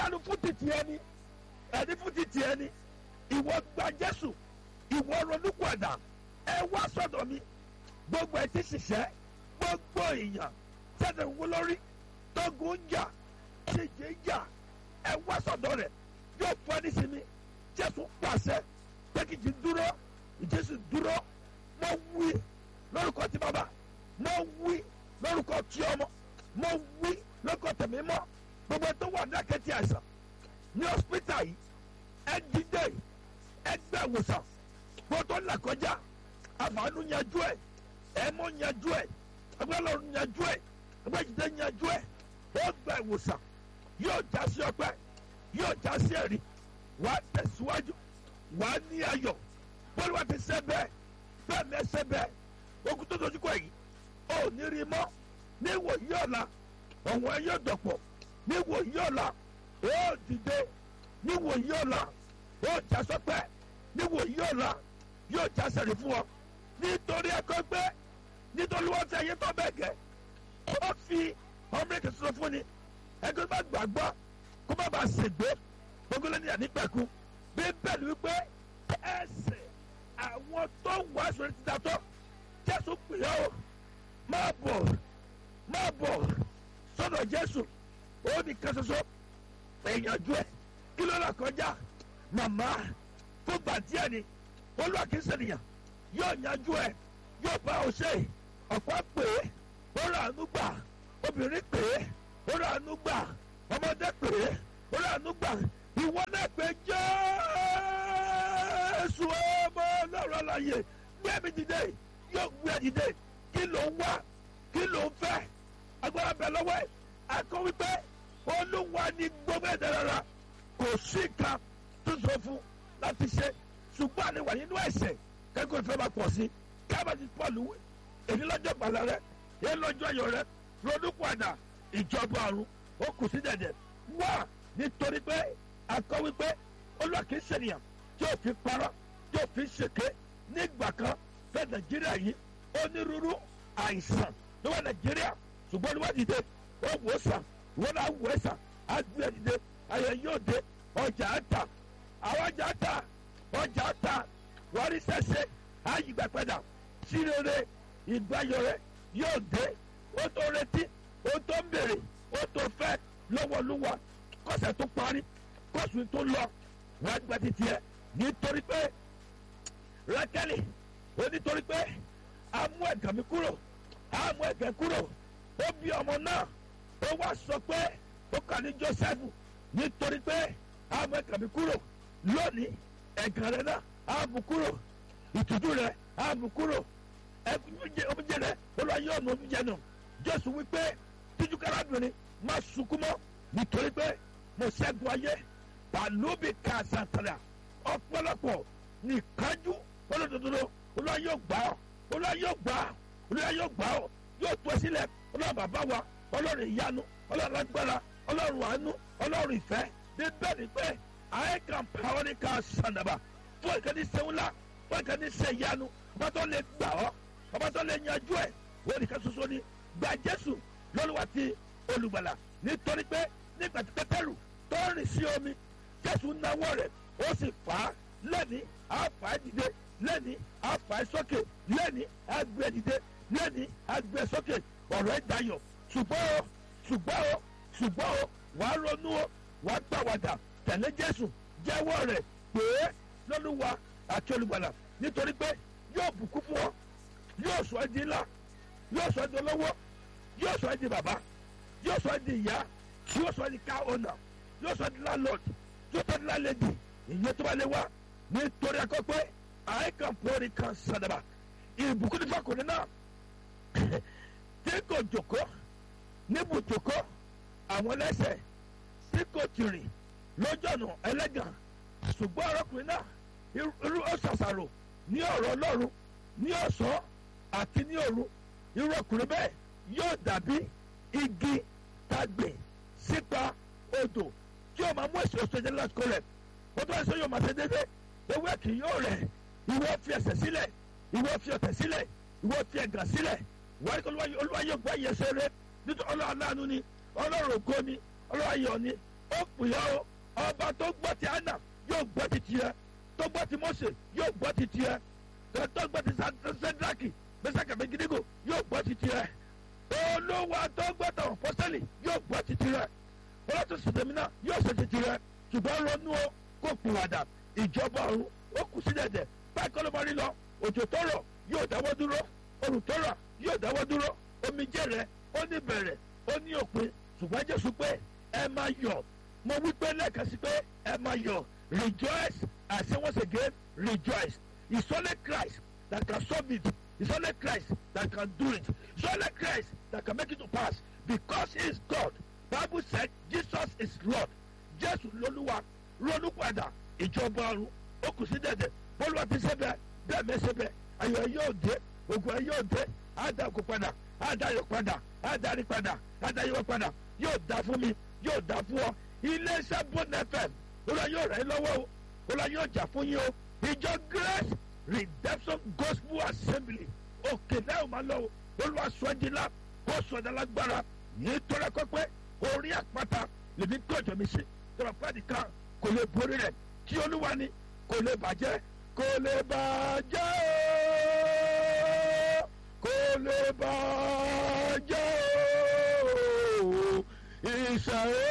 ìyanu fún títì ẹni ẹni fún títì ẹni ìwọ gba jésù ìwọ ronúpìwàdà ẹ wá sọ́dọ̀ mi gbogbo ẹ ti ṣiṣẹ́ gbogbo èèyàn tẹ̀sẹ̀ ń wó lórí tógun ń jà ṣèjì ń jà ẹ wá sọ́dọ̀ rẹ̀ yóò fún ẹni sinmi jésù pàṣẹ pé kí jí dúró jésù dúró mo wí lórúkọ tí bàbá mo wí lórúkọ tí ọmọ mo wí lórúkọ tẹ̀mí mọ́ gbogbo tó wà ní àkẹ́tì àìsàn ní hospital yìí ẹ dìde ẹ gbẹ ìwòsàn gbogbo tó là kọjá àfààní yanjú ẹ ẹ mọ yanjú ẹ ẹgbẹ́ lọ́run yanjú ẹ ẹgbẹ́ jìde yanjú ẹ ó gbẹ ìwòsàn yóò já sí ọpẹ́ yóò já sí ẹ̀rí wà á tẹ̀síwájú wà á ní ayọ̀ bọ́lú wa ti ṣe bẹ́ẹ̀ bẹ́ẹ̀ mi ẹ ṣe bẹ́ẹ̀ ogun tó dojú kọ yìí ó ní rí mọ́ ní ìwòyí ọ̀la ọ̀wọ́n ẹ yóò dọ̀pọ̀ ní ìwòyí ọ̀la ó dìde ní ìwòyí ọ̀la ó já sọpẹ́ ní ìwòyí ọ̀la yóò já sẹ̀rí fún ọ nítorí ẹ̀kọ́ gbé nítorí wọ́n ti ẹ̀yẹ tó bẹ́ẹ̀ gẹ̀ ó fi ọmọ èkè sọ fún ni ẹgbẹ́ bá gbàgbọ́ kó má bàa ṣègbè gbogbo lẹ́ni ànígbàkú bí bẹ́ẹ̀ ni wípé ẹsẹ̀ àwọn tó wà sórí ti dàtọ́ jésù pè ọ́ máa bọ̀ máa bọ̀ sọ́dọ̀ jésù ó ní kan ṣoṣo ìyànjú ẹ̀ kí ló là kọjá màmá fún gbàdíẹ̀ ni olúwa kìí ṣènìyàn yóò yanjú ẹ̀ yóò bá ọ ṣe ọ̀pọ̀ pè é ó rà ánú gbà obìnrin pè é ó rà ánú gbà ọmọdé pè é ó rà ánú gbà ìwọ náà pé jésù ọmọ ọlọ́run àlàyé gbé mi dìde yóò gbé ẹ dìde kí ló ń wá kí ló ń fẹ́ agbára bẹ̀ lọ́wọ́ ẹ̀ akọ wípé olúwa ní gbogbo ẹ̀dá rárá kò sí nǹkan tó sọ fún láti ṣe ṣùgbọ́n àlewà nínú ẹ̀sẹ̀ kẹ́kọ̀ọ́ ìfẹ́ máa pọ̀ sí kábàtì pọ̀lù èyí lọ́jọ́ gbàlà rẹ èyí lọ́jọ́ ayọ̀ rẹ ronú padà ìjọba ọ̀run ó kù sí dẹ̀dẹ̀ wá nítorí pé akọ wípé olúwa kìí ṣènìyàn tí ó fi parọ́ tí ó fi ṣèké nígbà kan fẹ́ nàìjíríà yìí onírúurú àìsàn ló wà nàìjíríà ṣùgbọ́n ní wọ́n dìde ó wò ó sàn wọ́n náà wò ó sàn á gbé ẹ̀ dìde ayọ̀ yóò dé ọjà á tà àwọn ọjà á tà ọjà á tà wọ́n rí sẹ́sẹ́ á yí gbà padà sí rere ìgbàyọ̀ rẹ̀ yóò dé ó tó retí ó tó ń bèrè ó tó fẹ́ lọ́wọ́lúwa kọ́sẹ̀ tó parí kọ́sù tó lọ wọ́n á gba títí ẹ̀ nítorí pé rákẹ́lì ó nítorí pé a mú ẹ̀gàn mi kúrò a mú ẹ̀gàn kúrò ó bí ọmọ náà ó wá sọ pé ó kà ní joseph nítorí pé a mú ẹ̀gàn mi kúrò lónìí ẹ̀gàn rẹ náà a mú kúrò ìtújú rẹ a mú kúrò omijé rẹ olùwàyè ọ̀nà omijé nù jésù wípé tíjú kárábìnrin má sunkún mọ́ nítorí pé mo ṣẹ́gun ayé pàlóbì kàṣàtàrà ọ̀pọ̀lọpọ̀ nìkanjú olódodo olúwa yóò gbà ọ́ olúwa yóò gbà ọ́ olúwa yóò gbà ọ́ yóò tó sílẹ̀ ọlọ́run bàbá wa ọlọ́run ìyanu ọlọ́run agbára ọlọ́run àánú ọlọ́run ìfẹ́ bí bẹ́ẹ̀ ni pé àyè kan pàwọ́ ní ká sànàbà fún ìkànnì sẹ́wọ́nlá fún ìkànnì sẹ́yanu ọba tó lè gbà ọ́ ọba tó lè yanjú ẹ̀ wọ́n nìkan ṣoṣo ni gba jésù lọ́lùwà ti olùgbàlà nítorí pé nígbà tí pẹ́tẹ́rù tó rìn sí omi jésù náwó rẹ̀ ó sì fà á lẹ́ni àfà ẹ́ dìde lẹ́ni àfà ẹ́ sókè lẹ́ni àgbẹ̀ ẹ́ dìde lẹ́ni àgbẹ̀ ẹ́ sókè ọ̀rọ̀ ẹ̀ dayọ̀ ṣùgbọ́n o ṣùgbọ́n o ṣùgbọ́n o wàá ronú o wàá gbàwàdà tẹ̀lé jésù jẹ́wọ́ rẹ̀ pé lọ́lúwa àti olùgbàlà nítorí pé yóò bùkún fún ọ yóò sọ ẹ́ di ńlá yóò sọ ẹ́ di olówó yóò sọ ẹ́ di bàbá yóò sọ ẹ́ di ìyá yóò sọ ẹ́ di car owner yóò sọ ẹ́ di landlord yóò sọ ẹ́ di landlady ìyẹn tó bá lè wá nítorí akọ pé àìkàn pọ́ọ́rì kan sàdàbà ìbùkún nípa kò ní náà tí kò jòkó níbùjòkó àwọn ẹlẹ́sẹ̀ tí kò tìrìn lójọ́nù ẹlẹ́gàn ṣùgbọ́n ọ̀rọ̀kùnrin náà irú ọ̀sàsàrò ní ọ̀rọ̀ ọlọ́run ní ọ̀sán àti ní òru irú ọkùnrin bẹ́ẹ̀ yóò dàbí igi tàgbè sípa odò tí yóò máa mú èso èso jẹ́ lásìkò rẹ̀ ó tó ẹsẹ̀ yóò máa ṣe déédéé ewé kì yóò rẹ̀ ìwọ fi ẹsẹ̀ sílẹ̀ ìwọ fi ọ̀tẹ̀ sílẹ̀ ìwọ fi ẹ̀gàn sílẹ̀ wọ́n kọ́ olúwa yóò gbọ́ ìyẹsẹ̀ rẹ̀ nítorí ọlọ́run aláàánú ni ọlọ́run ògo ni ọlọ́run ayọ̀ ni ó pìyà o ọba tó gbọ́ ti anna yóò gbọ́ ti tiẹ̀ tó gbọ́ ti mose yóò gbọ́ ti tiẹ̀ tó gbọ́ ti sẹ́dáàkì mẹ́sàkà méjìdígò yóò gbọ́ ti tiẹ̀ olówó tó gbọ́ tàwọn pọ́sẹ́lì yóò gbọ́ ti tiẹ̀ ọlọ́tún sìtẹ̀mínà yóò ṣe ti tiẹ̀ ṣùgbọ́n ronú o kó pìwàdà ìjọba ọ̀run ó kù sí dẹ̀dẹ̀ báyìí kọ́ ló máa rí lọ òjò tó rọ̀ yóò dáwọ́ dúró òrùn tó rọ̀ yóò dáwọ́ dúró omijé rẹ̀ ó ní bẹ̀rẹ̀ ó ní òpin ṣùgbọ́n jésù pé ẹ máa yọ̀ mo wí pé lẹ́ẹ̀kan sí pé ẹ máa yọ̀ rejoice I say once again rejoice it's only Christ that can solve it it's only Christ that can do it it's only Christ that can make it to pass because he is God Bible said Jesus is Lord Jésù lolúwa ronú padà ìjọba ọ̀run ó kù sí dẹ̀dẹ̀ bọ́lúwa ti ṣe bẹ́ẹ̀ bẹ́ẹ̀ mẹ́sẹ̀ bẹ́ẹ̀ ayọ̀ ẹ̀ yóò dé ògùn ẹ̀ yóò dé àdàkù padà àdàyọ̀ padà àdàrí padà àdàyọ̀ padà yóò dá fún mi yóò dá fún ọ iléeṣẹ́ bọ́ọ̀nù fm olúwa yóò rẹ̀ ẹ́ lọ́wọ́ o olúwa yóò jà fún yín o ìjọ grace redemption gospel assembly òkè náà máa lọ o olúwa sọ́jìlá kó sọ̀dọ̀ lágbára nítorí ẹ̀kọ́ pé orí àpáta lèmi tó ọjọ́ mi sí tọ́lá pàdé kan kò lè borí rẹ̀ tí olúwa ni kò lè bàjẹ́ kò lè bàjẹ́ o kò lè bàjẹ́ o ìṣàyẹ̀.